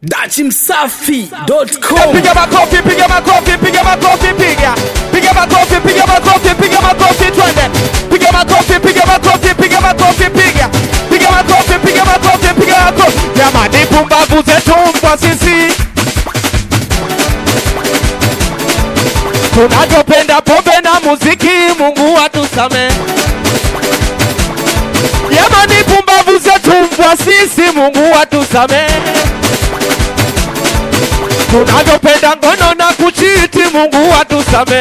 dachimsafi.com Piga makofi, piga makofi, piga makofi, piga. Piga makofi, piga makofi, piga makofi, twende. Piga makofi, piga makofi, piga makofi, piga. Piga makofi, piga makofi, piga makofi. Jamani, pumbavu zetu mbwa sisi. Tunavyopenda pombe na muziki, Mungu atusame. Jamani, pumbavu zetu mbwa sisi, Mungu atusame tunavyopenda ngono na kuchiti, Mungu atusame.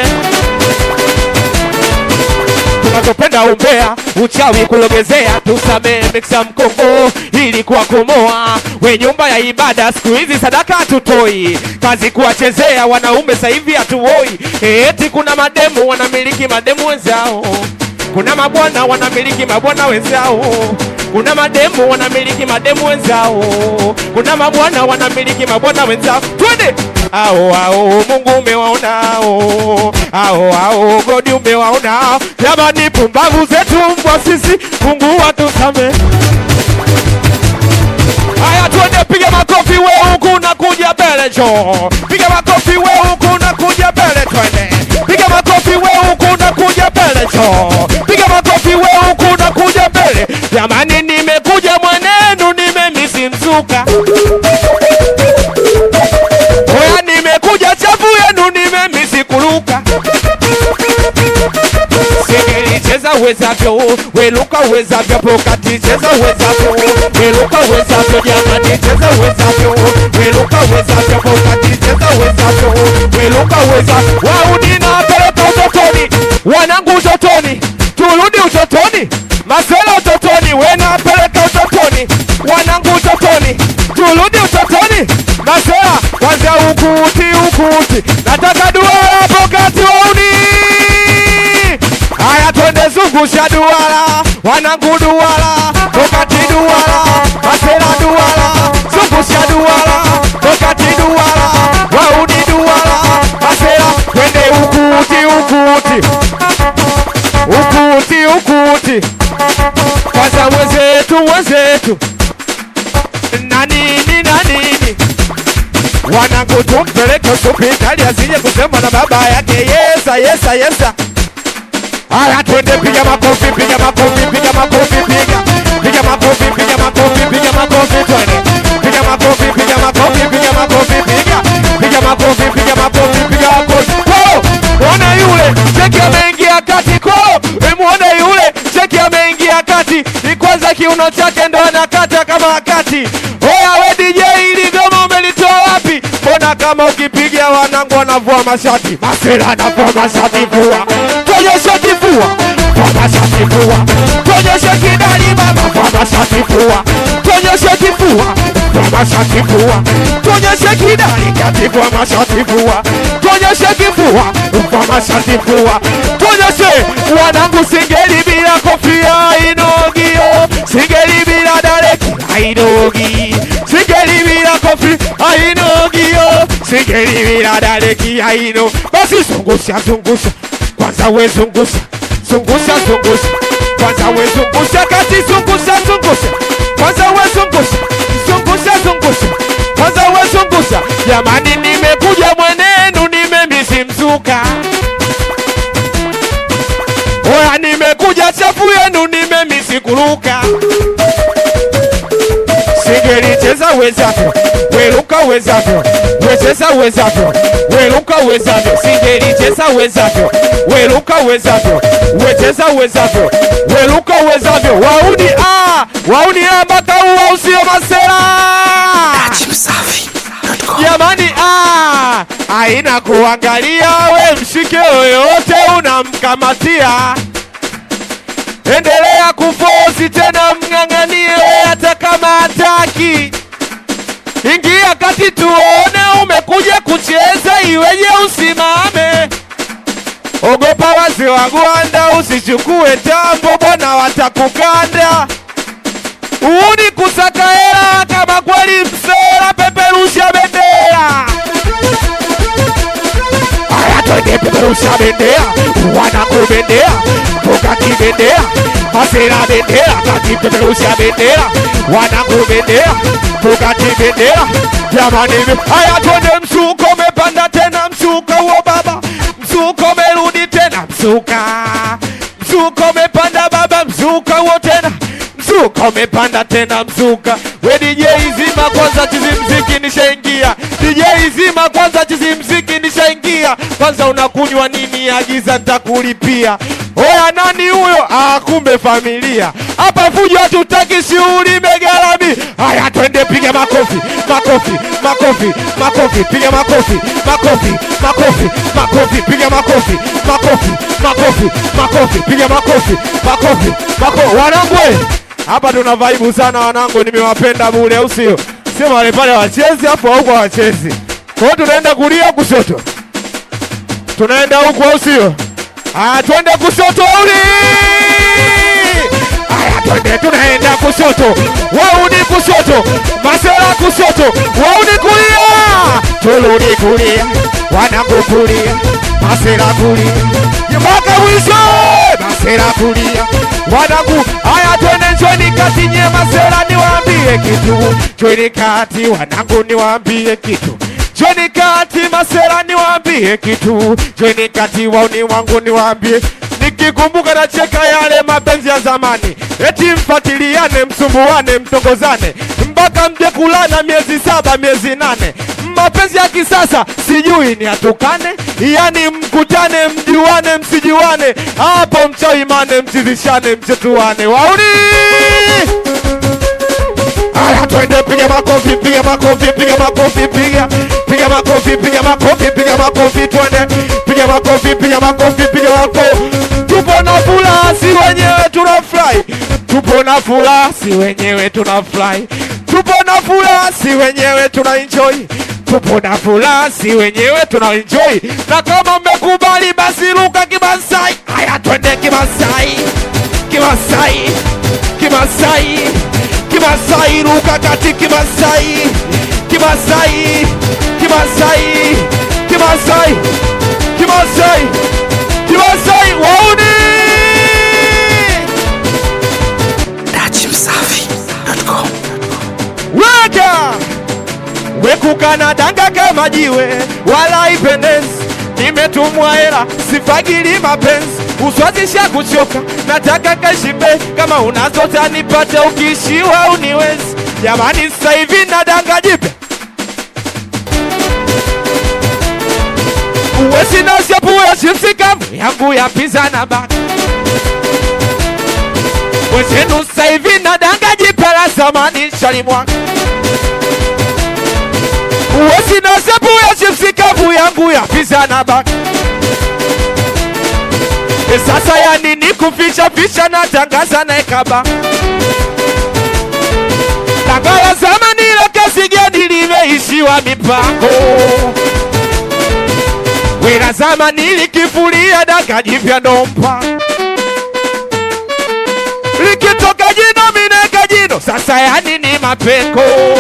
Tunavyopenda umbea, uchawi, kulogezea, tusame. Miksa mkongo ili kuwakomoa, we nyumba ya ibada, siku hizi sadaka hatutoi, kazi kuwachezea wanaume, sasa hivi hatuoi. Eti kuna mademu wanamiliki mademu wenzao, kuna mabwana wanamiliki mabwana wenzao kuna mademu wanamiliki mademu wenzao, kuna mabwana wanamiliki mabwana wenzao. Twende ao ao, Mungu umewaonao, ao ao, godi umewaonao. Jamani, pumbavu zetu mbwa sisi, Mungu watusame. Haya, twende, piga makofi we huku na kuja mbele, jo, piga makofi we huku na kuja mbele, twende, piga makofi we huku na kuja mbele, jo, piga makofi we huku na kuja mbele. Jamani, nimekuja mwenenu, nimemisi mzuka. Oya, nimekuja chafu yenu, nimemisi kuruka. Segeli cheza uwezavyo, weluka uwezavyo, pokati cheza uwezavyo, weluka uwezavyo, jamani cheza uwezavyo, weluka uwezavyo, pokati cheza uwezavyo, weluka uwezavyo. Wauni na peleka utotoni, wanangu utotoni, turudi utotoni, masela utotoni, wena peleka utotoni, wanangu utotoni, turudi utotoni, masela kwanza ukuti ukuti, nataka duara pokati wauni Haya, twende zungusha duara, wanangu duara, wakati duara, masela duara, zungusha duara, wakati duara, wauni duara, masela, twende ukuti ukuti, ukuti ukuti, kwanza mwenzetu mwenzetu, na nini na nini wanangu tumpeleke hospitali asije kusema na baba yake yesa yesa yesa Haya, twende, piga makofi, piga makofi, piga makofi, piga piga makofi, piga makofi, piga makofi, twende, piga makofi, piga makofi, piga makofi, piga piga makofi, piga makofi, piga makofi. Ko, muone yule cheki ameingia kati, ko, e, muone yule cheki ameingia kati, ni kwanza kiuno chake ndo anakata kama wakati. Oya we DJ, ili goma umelitoa wapi? Mbona kama ukipiga wanangu wanavua mashati, masela anavua mashati, vua tuonyeshe kifua, vua mashati, vua tuonyeshe kidali baba, vua mashati, vua tuonyeshe kifua, vua mashati, vua tuonyeshe kidali kati, vua mashati, vua tuonyeshe kifua, vua mashati, vua tuonyeshe wanangu, singeli bila kofia inogio, singeli bila dareki hainogi, singeli bila kofi hainogio, singeli bila dareki haino. Basi zungusha zungusha, kwanza we zungusha zungusha zungusha, kwanza we zungusha kati, zungusha zungusha, kwanza we zungusha zungusha zungusha, kwanza we zungusha. Jamani, nimekuja mwenenu, nimemisi mzuka Oya, nimekuja chafu yenu, nimemisi kuruka. Singeli cheza wezavyo, weluka wezavyo, wecheza wezavyo, weluka wezavyo. Singeli cheza wezavyo, weluka wezavyo, wecheza wezavyo, weluka wezavyo. Wauni a wauni a mpaka uwa usio masera dachimsafi.com Jamani, ah, haina kuangalia, we mshike yoyote unamkamatia, endelea kufosi tena, mng'ang'anie hata kama hataki. Ingia kati tuone, umekuja kucheza, iweje usimame? Ogopa wazee wa Gwanda, usichukue tambo, bwana watakukanda. Uuni kusaka hela kama kweli msela, peperusha bendera. Haya, twende peperusha peperusha bendera wanakubendera tukakibendera masera bendera kakipeperusha bendera wanakubendera tukakibendera jamani haya twende msuko umepanda tena msuka huo baba msuko umerudi tena msuka msuka umepanda baba msuka huo tena mzuka umepanda tena mzuka we DJ zima kwanza chizimziki nishaingia DJ zima kwanza chizimziki nishaingia kwanza unakunywa nini agiza ntakulipia oya nani huyo ah kumbe familia hapa fujo hatutaki shughuli megalami haya twende piga makofi makofi makofi makofi piga makofi makofi makofi makofi piga makofi makofi makofi makofi piga makofi makofi makofi wanangwe hapa tuna vaibu sana wanangu, nimewapenda bure, au sio? Sio wale pale wachezi hapo huko wachezi. Kwa hiyo tunaenda kulia kushoto, tunaenda huku, au sio? Aya, twende kushoto uli. Aya, twende, tunaenda kushoto, wauni kushoto, masela kushoto, wauni kulia, turudi kulia, wanangu kulia, masela kulia, mpaka mwisho, masela kulia, wanangu. Aya, twende njoni kati, nye masela, niwaambie kitu, njoni kati, wanangu, niwaambie kitu Jweni kati masera niwaambie kitu, jweni kati wauni wangu niwaambie, nikikumbuka na cheka yale mapenzi ya zamani, eti mfatiliane, msumbuane, mtongozane mpaka mje kulana miezi saba miezi nane. Mapenzi ya kisasa sijui ni atukane, yani mkutane, mjuane, msijuane, hapo mchaimane, mchizishane, mchetuane, wauni Aya, twende piga makofi, piga makofi, piga makofi, piga piga makofi, piga makofi, piga makofi, twende piga makofi, piga makofi, piga makofi. Tupo na furaha, si wenyewe tunafurahi. Tupo na furaha, si wenyewe tunafurahi. Tupo na furaha, si wenyewe tuna enjoy. Tupo na furaha, si wenyewe tuna enjoy. Na kama mmekubali, basi ruka Kimasai. Aya, twende Kimasai, Kimasai, Kimasai. Kimasai ruka kati Kimasai Kimasai Kimasai Kimasai Kimasai Kimasai wauni Dachimsafi.com Weka wekukana danga kama jiwe wala ipendezi nimetumwa hela sifagili mapenzi uswazisha kuchoka nataka kashimbe kama unazota nipate ukishiwa uniwezi jamani sasa hivi na danga jipya uwesinasyapuya shipsikavu yangu ya pizza na baka wezenu sasa hivi na danga jipya la zamani shalimwaka Uwezi na sepu ya chipsi kavu yangu ya pizza na baka E sasa ya nini kuficha ficha na tangaza na ekaba Dangala zamani ile kesi gani limeishiwa mipango Wila zamani likifulia danga jipya nompa Likitoka jino mineka jino sasa ya nini mapeko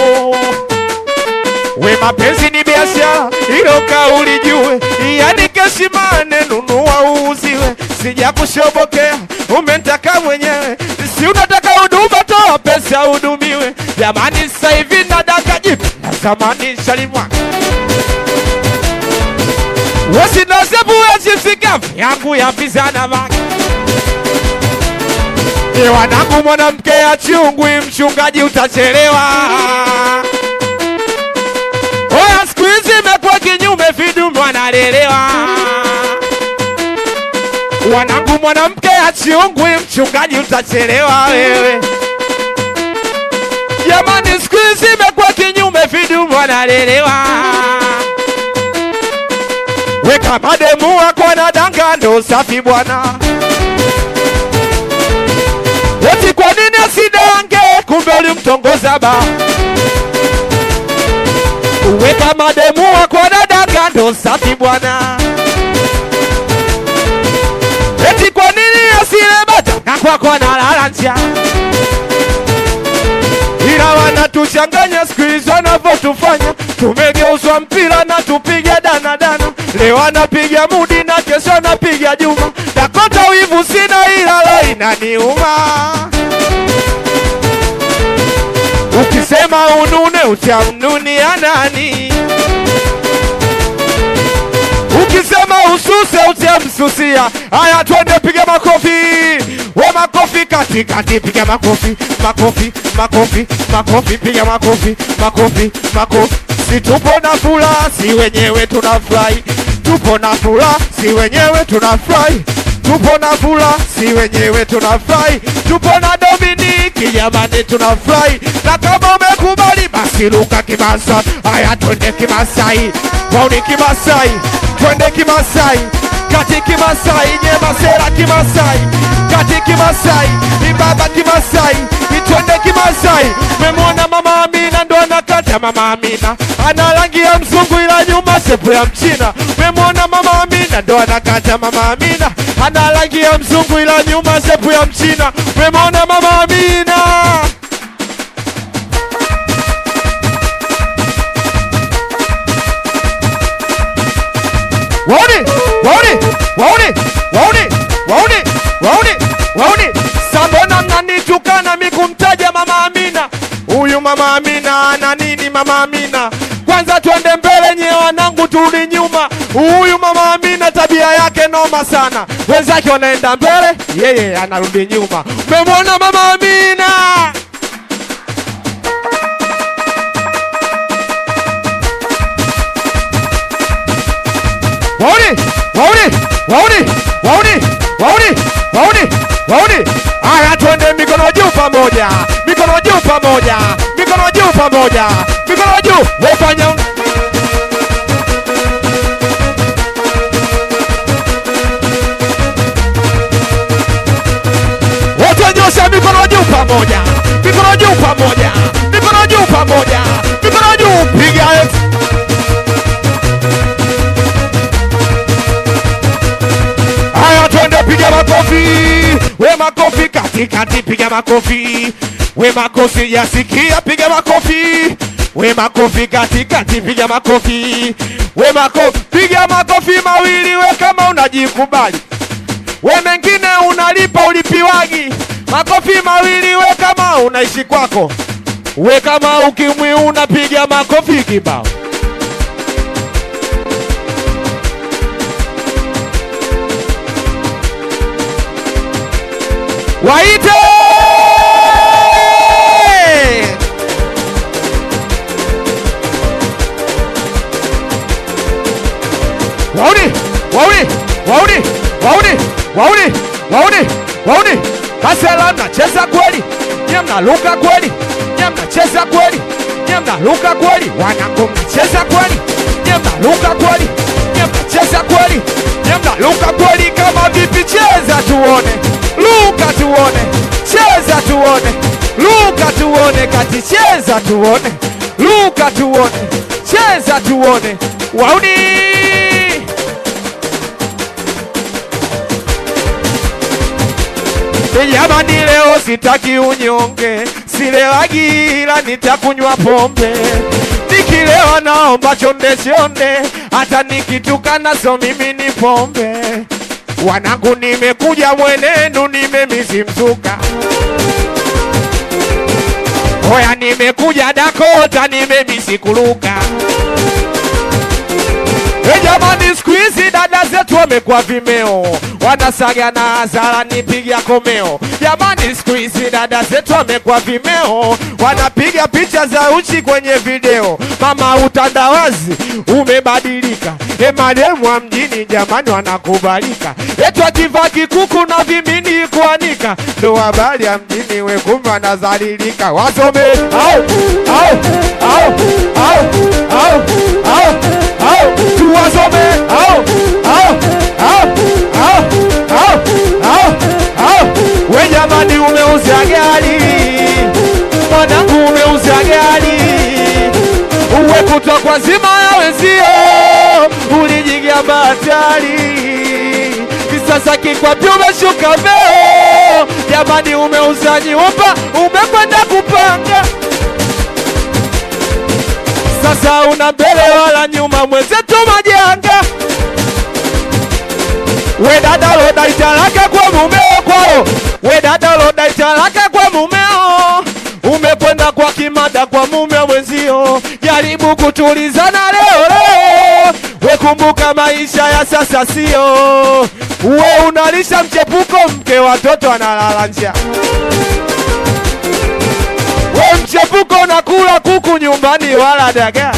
We mapenzi ni biashara, hilo kauli jue, yani keshimane, nunua uuziwe. Sija kushobokea, umentaka mwenyewe, si unataka huduma, toa pesa hudumiwe. Jamani, sasa hivi nadaka jipya na zamani shalimwa wasinasebuya chipsikafu yangu ya pizza na maka ni wanangu, mwanamke ya chungwi, mchungaji utachelewa. Oya, siku hizi imekuwa kinyume, vidume wanalelewa. Wanangu, mwanamke achiungwi, mchungaji utachelewa wewe. Jamani, siku hizi imekuwa kinyume, vidume wanalelewa. Weka mademu wako na danga, ndo safi bwana. Eti kwa nini asidange? Kumbe ulimtongoza ba Weka mademu wako na danga ndo safi bwana. Eti kwa nini asile bata na kwako analala njaa? Ila wanatuchanganya siku hizi wanavyotufanya, tumegeuzwa mpira na tupige danadana. leo anapiga mudi na kesho anapiga Juma. Dakota wivu sina ila leo inaniuma. Ukisema unune utamnunia nani? Ukisema ususe utamsusia. Haya, twende piga makofi, we makofi katikati, piga makofi, makofi, makofi, makofi, piga makofi, makofi, makofi. Si tupo na furaha, si wenyewe tunafurahi, tupo na furaha, si wenyewe tunafurahi tupo na furaha, si wenyewe tunafurahi, tupo na Dominiki jamani, tunafurahi. Na kama umekubali basi luka Kimasai, haya twende Kimasai, wauni Kimasai, twende Kimasai, kati Kimasai, nyemasera Kimasai, kati Kimasai, ni baba Kimasai, ni twende Kimasai. Memwona mama Amina ndo anakata mama Amina, ana rangi ya mzungu ila nyuma sepu ya Mchina. Memwona mama Amina ndo anakata mama Amina, ana rangi ya mzungu ila nyuma sepu ya Mchina. Memwona mama Amina. Waone, waone, waone, waone, waone, waone, waone. Sambona mnanitukana mi kumtaja mama Amina? Huyu mama Amina ana nini mama Amina? Kwanza twende mbele nye wanangu, turudi nyuma. Huyu mama Amina tabia yake noma sana, wenzake wanaenda mbele, yeye anarudi nyuma. Mmemwona mama Amina? Waone, waone, waone, waone, waone, waone, waone. Haya, twende mikono juu pamoja, mikono juu pamoja, mikono juu pamoja, mikono juu. Wafanya wote nyosha mikono juu pamoja, mikono juu pamoja, mikono juu pamoja, mikono juu, piga X. Haya, twende piga makofi, we makofi katikati, piga makofi, we makofi yasikia, piga makofi, we makofi katikati, piga makofi, we makofi, piga makofi mawili, we kama unajikubali, we mengine unalipa ulipiwagi, makofi mawili, we kama unaishi kwako, we kama ukimwi unapiga makofi kibao. Waite! Wauni, wauni, wauni, wauni, wauni, wauni, wauni. Kasela mnacheza kweli, nye mnaluka kweli, nye mnacheza kweli, nye mnaluka kweli, wanangu mnacheza kweli, nye mnaluka kweli, nye mnacheza kweli, nye mnaluka kweli. Kama vipi, cheza tuone, luka tuone, cheza tuone, luka tuone, kati cheza tuone, luka tuone, cheza tuone, wauni Jamani, leo sitaki unyonge, silewagi ila nitakunywa pombe. Nikilewa naomba chonde chonde, hata nikitukana so mimi ni pombe. Wanangu, nimekuja mwenenu, nimemisi mzuka. Oya, nimekuja Dakota, nimemisi kuruka. E jamani, siku hizi dada zetu wamekuwa vimeo, wanasaga na hasara nipiga komeo. Jamani, siku hizi dada zetu wamekuwa vimeo, wanapiga picha za uchi kwenye video. Mama, utandawazi umebadilika, e mademu wa mjini jamani wanakubalika, etu akivaa kikuku na vimini kuanika, ndo habari ya mjini, we kumbe wanazalilika. Wasome au au au au au au au tuwasome au au au au au au au we jamani, umeuza gari mwanangu, umeuza gari uwe kutwa kwa zima ya wenzio, ulijigia batari kisasa kikwapi umeshuka veo, jamani, umeuza nyumba, umekwenda kupanga sasa una mbele wala nyuma mwenzetu majanga we dada loda italaka kwa mumeo kwao we dada loda italaka kwa mumeo umekwenda kwa kimada kwa mume mwenzio jaribu kutulizana leo leo we kumbuka maisha ya sasa sio we unalisha mchepuko mke watoto analala njaa we mchepuko unakula kuku nyumbani wala dagaa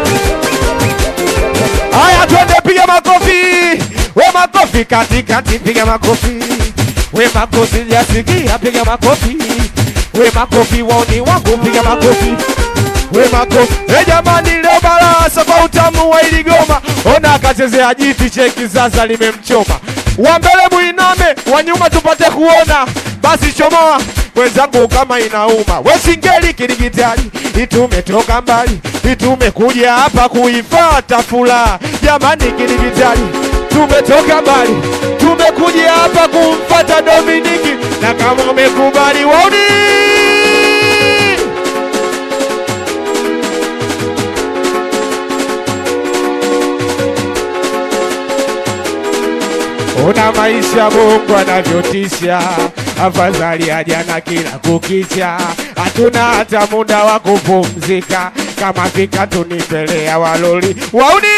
Haya, twende piga makofi, we makofi katikati, piga makofi, we makofi jasikia, piga makofi, we makofi waoni wangu, piga makofi we makofi. E jamani, leo barasa kwa utamu wa iligoma, ona akachezea jiti, cheki sasa limemchoma. Wa mbele muiname, wa nyuma tupate kuona, basi chomoa mwenzangu kama inauma, we singeli kidigitali, itumetoka mbali, itumekuja hapa kuifata furaha. Jamani kidigitali, tumetoka mbali, tumekuja hapa kumfata Dominiki, na kama umekubali wauni Una maisha Mungu anavyotisha, afadhali ajana kila kukicha, hatuna hata muda wa kupumzika, kama fika tunipelea waloli wauni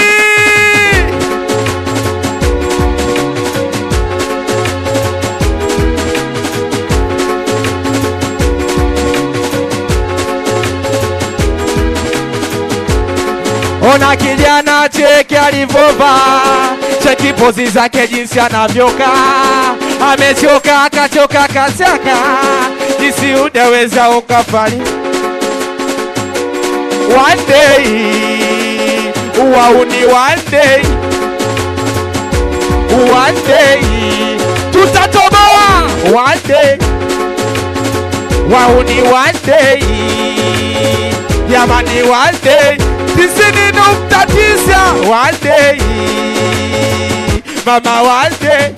Ona kijana cheki alivova, cheki pozi zake jinsi anavyoka, amechoka akachoka kachaka, jinsi udaweza ukafali one day, wauni one day, one day, tutatoboa one day, wauni one day, jamani one day tisini nukta tisa one day mama one day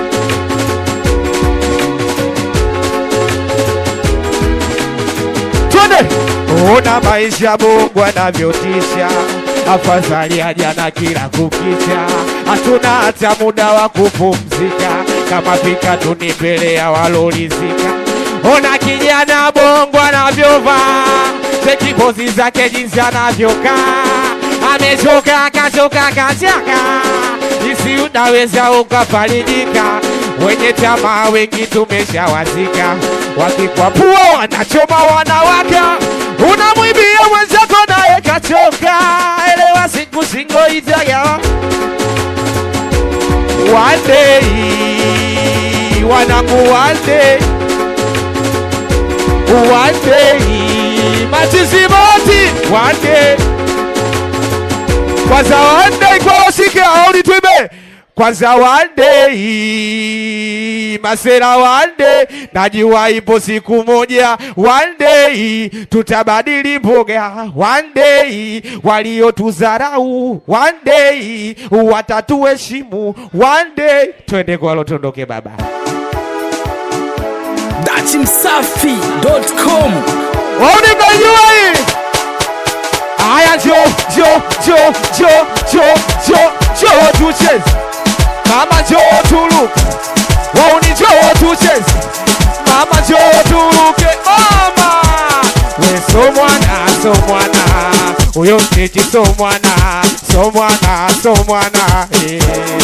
twende ona maisha Mungu anavyotisha afadhali ajana kila kukicha hatuna hata muda wa kupumzika kama fika tunipelea walolizika ona kijana bongo anavyovaa cheki pozi zake jinsi anavyokaa, amechoka akachoka kachaka, jinsi unaweza ukafarijika. Wenye tamaa wengi tumeshawazika, wakikwapua wanachoma wanawaka, unamwibia mwenzako naye kachoka. Elewa siku singo itaga one day, wanangu one day, one day matizimoti wande kwanza wande kwawasike auli twibe kwanza wande masera wande najua ipo siku moja wande tutabadili mboga wande waliotuzarau wande watatuheshimu wande twende kwalo tondoke baba datimsafi.com Waunikaijua hii Aya jo jo jo jo jo jo jo tucheze Mama jo tuluke Wauni jo tucheze Mama jo tuluke Mama We so mwana so mwana Uyo mtiti so mwana So mwana so mwana eh.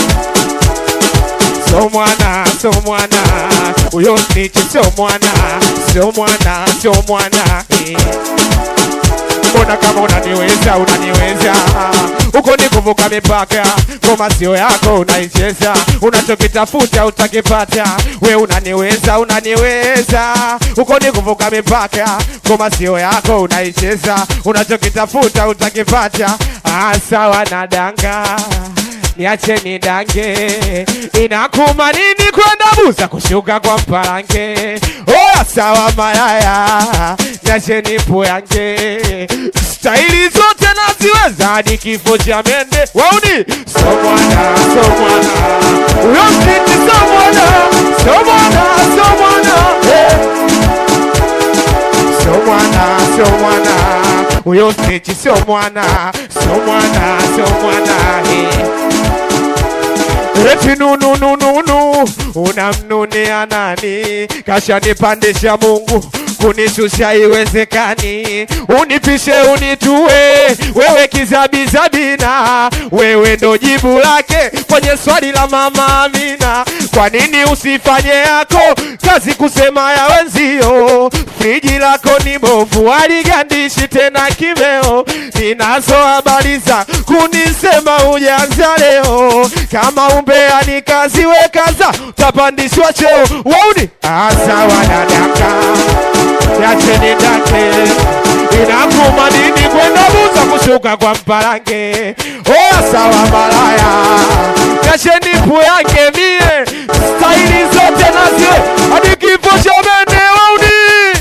So mwana, so mwana, uyo nichi so mwana, so mwana, so mwana eh. Mbona kama unaniweza, unaniweza uko ni kuvuka mipaka, ngoma sio yako unaicheza, unachokitafuta utakipata. We unaniweza, unaniweza uko ni kuvuka mipaka, ngoma sio yako unaicheza, unachokitafuta utakipata. Ah, sawa na danga niache nidange, inakuma nini kwenda buza kushuka kwa mparange? Oya sawa mayaya, niache nipoyange, staili zote naziweza hadi kifo cha mende. Wauni so mwana so mwana, uyo mtiti so mwana so mwana so mwana hey. So mwana, so mwana, huyo stechi sio mwana, sio mwana, sio mwana eh. Eti nunu nunu nu unamnunia nani? Kashanipandisha Mungu kunishusha iwezekani, unipishe unitue, wewe kizabizabina, wewe ndo jibu lake kwenye swali la mama Amina. Kwa nini usifanye yako kazi kusema ya wenzio? Friji lako ni bovu, aligandishi tena kimeo. Ninazo habari za kunisema ujanza leo, kama umbea ni kazi wekaza, utapandishwa cheo. Wauni asa wanadaka yacheni dake inakuma nini kwenda buza kushuka kwa mpalange oya sawa malaya yacheni pu yake mie staili zote nazie hadi kifo cha mende wauni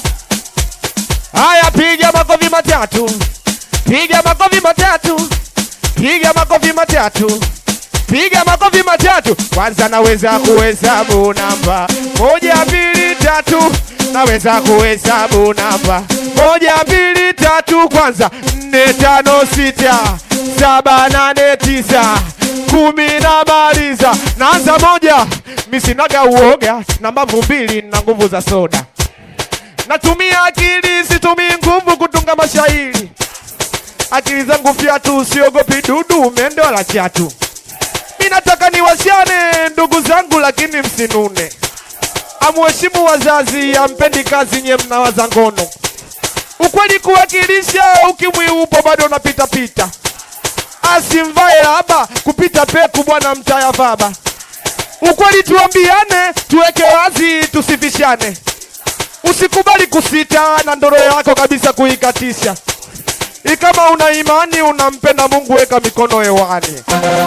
haya piga makofi matatu piga makofi matatu piga makofi matatu piga makofi matatu kwanza naweza kuhesabu namba moja mbili tatu naweza kuhesabu namba moja mbili tatu kwanza nne tano sita saba nane tisa kumi na maliza naanza moja misinaga uoga na mbavu mbili na nguvu za soda natumia akili situmii nguvu kutunga mashairi akili zangu fyatu siogopi dudu mende wala chatu mi nataka niwasiane ndugu zangu lakini msinune amuheshimu wazazi ampendi kazi nye mnawaza ngono ukweli kuwakilisha ukimwi upo bado unapita pita asimvae laba kupita peku bwana mtaya vaba ukweli tuambiane tuweke wazi tusifishane usikubali kusita na ndoro yako kabisa kuikatisha ikama una imani unampenda mungu weka mikono hewani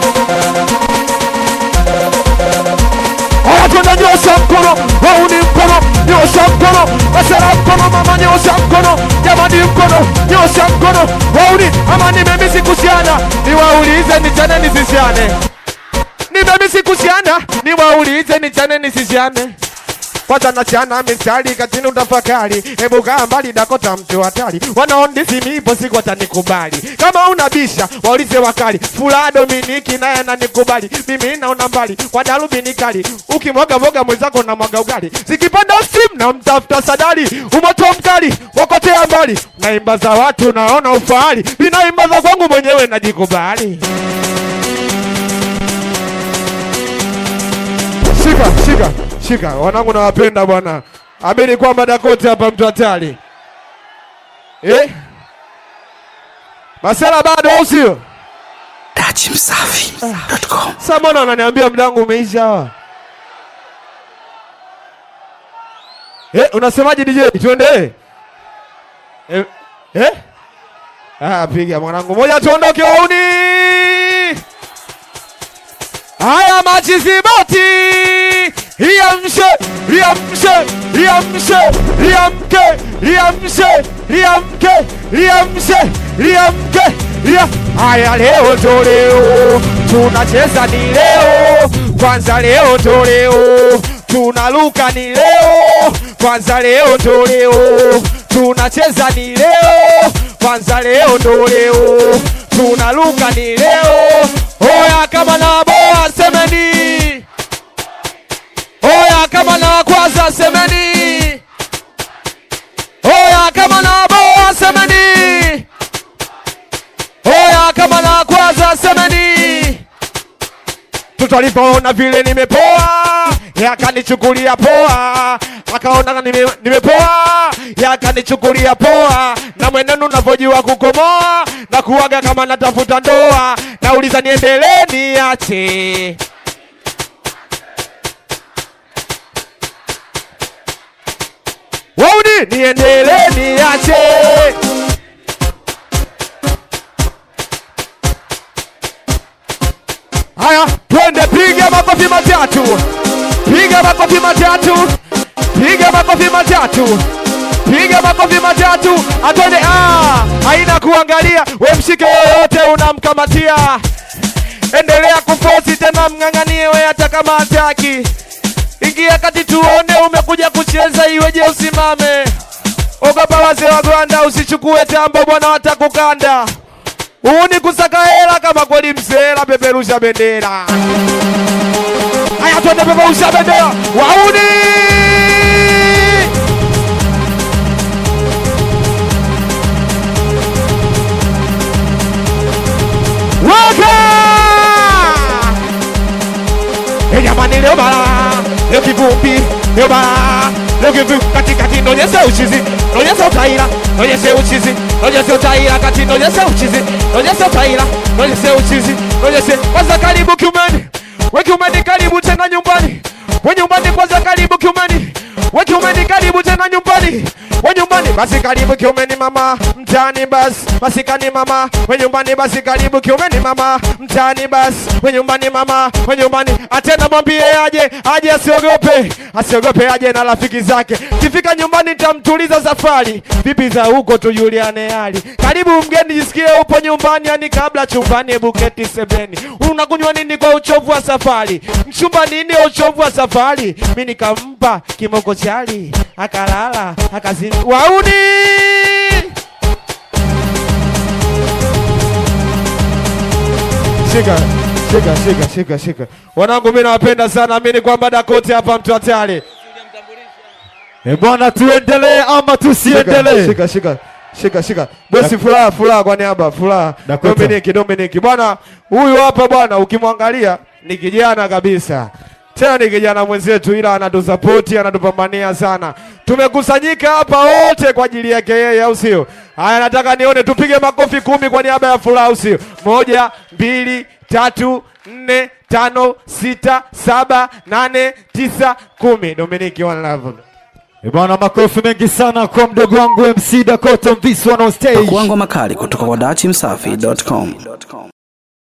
Haya twende nyosha mkono, wauni mkono, nyosha mkono, masara mkono, mama nyosha mkono, jamani mkono, nyosha mkono, wauni ama nimemisi kusiana, niwaulize nichane nisisiane, nimemisi kusiana, niwaulize nichane nisisiane kwanza nachana mistari katini utafakari, hebu kaa mbali Dakota mtu hatari, wanaondisi mipo siku watanikubali. Kama unabisha waulize wakali, fula Dominiki naye ananikubali, mimi naona mbali kwa darubini kali, ukimwaga mwaga mwenzako na mwaga ugali, zikipanda simu na mtafuta sadari, umoto mkali wakotea mbali, naimba za watu naona ufahari, vinaimba za kwangu mwenyewe najikubali. Shika, shika, shika. Wanangu nawapenda bwana. Amini kwamba Dakota hapa mtu hatari. Eh? Masela bado au sio? Dachimsafi.com. Sasa mbona wananiambia mdangu umeisha hawa? Eh, unasemaje DJ? Tuendelee. Eh? Eh? Ah, piga mwanangu. Moja tuondoke wauni. Haya machiziboti Riamshe, riamshe, riamshe, riamke, riamshe, riamke, riamshe, riamke, ria. Haya leo to leo, tunacheza ni leo, kwanza leo to leo, tunaluka ni leo, kwanza leo to leo, tunacheza ni leo, kwanza leo ndo leo, tunaluka ni leo. Oya kama na boa semeni Oya kama na kwanza semeni. Oya kama na boa semeni. Oya kama na kwanza semeni. Mtoto alipoona vile nimepoa, yakanichukulia poa, akaona nime, nimepoa, yakanichukulia poa, na mwenendo unavyojua kukomoa na kuwaga kama natafuta ndoa, nauliza niendelee niache Wauni niendelee niache Haya, twende, piga makofi matatu, piga makofi matatu, piga makofi matatu, piga makofi matatu, atwende. Ah, haina kuangalia, we mshike yoyote unamkamatia, endelea kufosi tena, mng'ang'anie we hata kama hataki. Ingia kati tuone, umekuja kucheza, iweje usimame? ogopa wazee wa Gwanda, usichukue tambo bwana, watakukanda. Huu ni kusaka hela kama kweli msela, peperusha bendera. Haya, twende peperusha bendera, wauni waka Eh, jamani, leo bara, leo kivumbi, leo bara, leo kivumbi, katikati nonyeshe uchizi, nonyeshe utaira, nonyeshe uchizi, nonyeshe utaira, kati nonyeshe uchizi, nonyeshe utaira, nonyeshe uchizi, nonyeshe kwanza. Karibu kiumeni, we kiumeni, karibu tena nyumbani, we nyumbani kwanza, karibu kiumeni, we kiumeni, karibu tena nyumbani, we nyumbani basi, karibu kiumeni mama, mtaani basi, basi kani mama, we nyumbani basi, karibu kiumeni mama, mtaani basi, we nyumbani mama, we nyumbani, atena mwambie aje, aje asiogope, asiogope aje na rafiki zake, kifika nyumbani nitamtuliza safari, vipi za huko tujuliane hali, karibu mgeni, jisikie upo nyumbani, yani kabla chumbani, hebu keti sebeni, unakunywa nini kwa uchovu wa safari, mchumba nini uchovu wa safari, mi nikampa kimoko chali, akalala akazini, wauni shika shika shika shika shika, wanangu, mi nawapenda sana, amini kwamba Dakote hapa mtu hatari. Eh, bwana tuendelee ama tusiendelee? Shika shika shika shika, bosi, furaha furaha, kwa niaba furaha, Dakota. Dominiki Dominiki bwana, huyu hapa bwana, ukimwangalia ni kijana kabisa, tena ni kijana mwenzetu, ila anatusapoti anatupambania sana. Tumekusanyika hapa wote kwa ajili yake yeye, au sio? Haya, nataka nione tupige makofi kumi kwa niaba ya furaha, au sio? Moja, mbili, tatu, nne, tano, sita, saba, nane, tisa, kumi. Dominiki, one love. Eh, bwana makofi mengi sana kwa mdogo wangu MC Dakota Mviswa on stage. Kuangwa makali kutoka kwa dachimsafi.com.